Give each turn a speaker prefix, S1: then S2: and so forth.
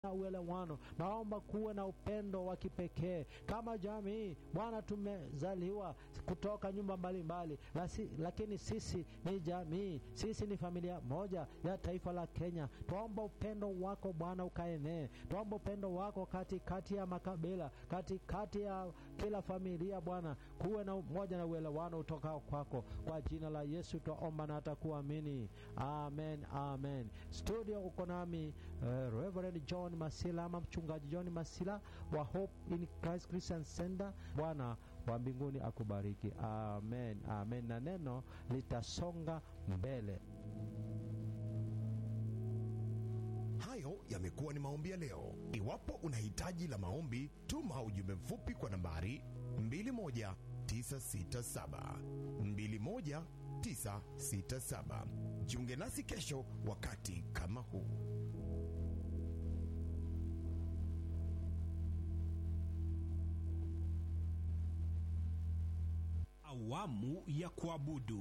S1: na uelewano. Naomba kuwe na upendo wa kipekee kama jamii. Bwana, tumezaliwa kutoka nyumba mbalimbali mbali, lakini sisi ni jamii, sisi ni familia moja ya taifa la Kenya. Tuomba upendo wako Bwana ukaenee, tuomba upendo wako katikati ya makabila, katikati ya kila familia Bwana, kuwe na umoja na uelewano utokao kwako. Kwa jina la Yesu twaomba na hata kuamini, amen, amen. Studio uko nami uh, Reverend John Masila ama mchungaji John Masila wa Hope in Christ Christian Center. Bwana wa mbinguni akubariki, amen, amen, na neno litasonga mbele.
S2: Hayo yamekuwa ni maombi ya leo. Iwapo una hitaji la maombi, tuma ujumbe mfupi kwa nambari 21967 21967. Jiunge nasi kesho wakati kama huu.
S3: Awamu ya kuabudu.